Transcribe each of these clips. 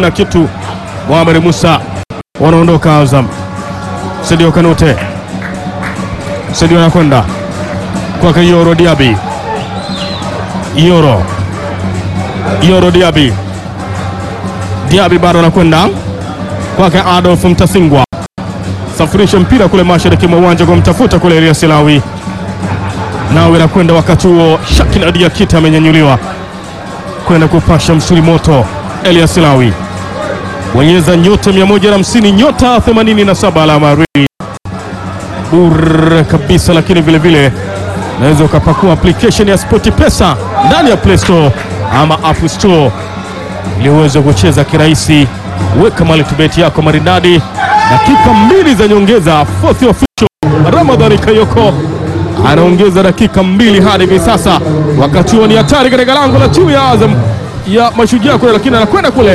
hamna kitu. Mohamed Musa wanaondoka Azam. Sadio Kanute, Sadio anakwenda kwake Yoro Diaby, Yoro Yoro Diaby, Diaby bado anakwenda kwake Adolf Mtasingwa, safirisha mpira kule mashariki mwa uwanja kumtafuta kule Elias Silawi, nawe nakwenda wakati huo Shakin Adia Kita amenyanyuliwa kwenda kupasha msuli moto. Elias Silawi bonyeza nyota 150 nyota 87 alama reli bure kabisa, lakini vile vile unaweza ukapakua application ya SportPesa ndani ya Play Store ama App Store ili uweze kucheza kirahisi. Weka multibet yako maridadi, dakika mbili za nyongeza. Fourth official Ramadhani Kayoko anaongeza dakika mbili hadi hivi sasa. Wakati huo ni hatari katika lango la timu ya Azam ya Mashujaa kule, lakini anakwenda kule,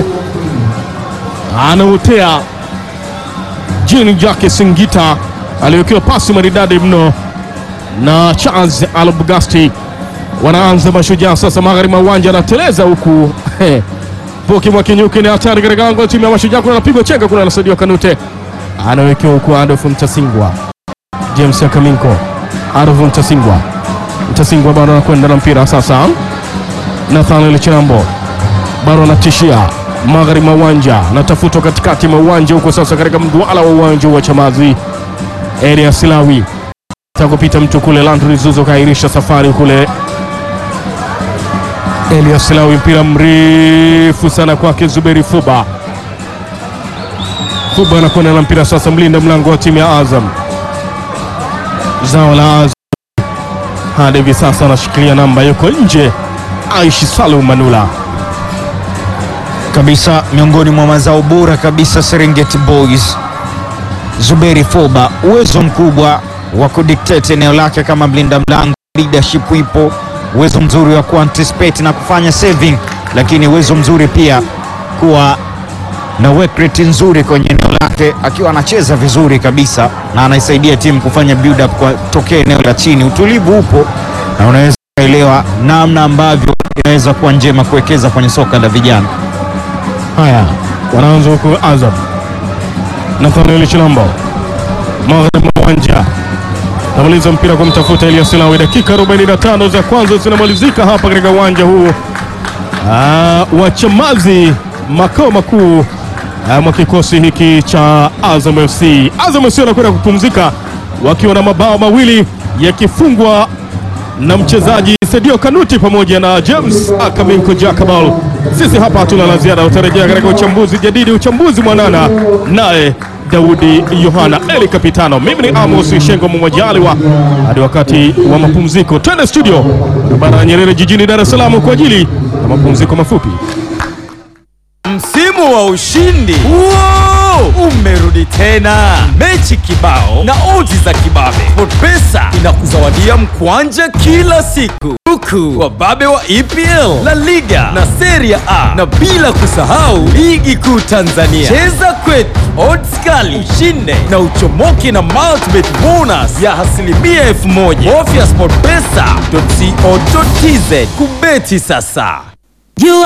anautea Jean Jacques Singita aliwekewa pasi maridadi mno na Charles Albugasti. Wanaanza Mashujaa sasa, magharibi mwa uwanja, anateleza huku Poki Mwakinyuki ni hatari katika lango la timu ya Mashujaa, kuna anapigwa chenga kule, anasaidiwa Kanute, anawekewa huku Adolf Mtasingwa, James Akaminko, Adolf Mtasingwa, Mtasingwa bado anakwenda na mpira sasa, Nathaniel Chirambo bado anatishia magharibi mwa uwanja, anatafutwa katikati mwa uwanja huko sasa, katika mduala wa uwanja wa Chamazi, Elia Silawi takupita mtu kule, Landry Zuzo kairisha safari kule Elias Silawi, mpira mrefu sana kwake Zuberi Fuba. Fuba anakwenda na mpira sasa, mlinda mlango wa timu ya Azam, zao la Azam hadi hivi sasa anashikilia namba, yuko nje. Aishi Salum Manula kabisa miongoni mwa mazao bora kabisa Serengeti Boys. Zuberi Foba, uwezo mkubwa wa kudictate eneo lake kama mlinda mlango, leadership ipo, uwezo mzuri wa kuanticipate na kufanya saving, lakini uwezo mzuri pia kuwa na work rate nzuri kwenye eneo lake, akiwa anacheza vizuri kabisa na anaisaidia timu kufanya build up kwa tokea eneo la chini. Utulivu upo na unaweza kuelewa namna ambavyo inaweza kuwa njema kuwekeza kwenye soka la vijana. Haya, wanaanza huku Azam. Nathaniel Chilambo magharibi mwa uwanja namaliza mpira kumtafuta Elias Silawi. Dakika 45 za kwanza zinamalizika hapa katika uwanja huu ah, wa Chamazi, makao makuu ah, mwa kikosi hiki cha Azam FC. Azam FC wanakwenda kupumzika wakiwa na mabao mawili yakifungwa na mchezaji Sadio Kanuti pamoja na James Akaminko Jakabal. Sisi hapa hatuna la ziada, utarejea katika uchambuzi jadidi, uchambuzi mwanana naye Daudi Yohana Eli Kapitano. Mimi ni Amos Shengo Mwajaliwa, hadi wakati wa mapumziko, twende studio barabara ya Nyerere jijini Dar es Salaam kwa ajili ya mapumziko mafupi. Msimu wa ushindi Wow! umerudi tena, mechi kibao na odds za kibabe. SportPesa inakuzawadia mkwanja kila siku, huku wababe wa EPL, La Liga na Serie A, na bila kusahau ligi kuu Tanzania. Cheza kwetu, odds kali, ushinde na uchomoke na multibet bonus ya asilimia elfu moja. Bofya sportpesa.co.tz kubeti sasa. You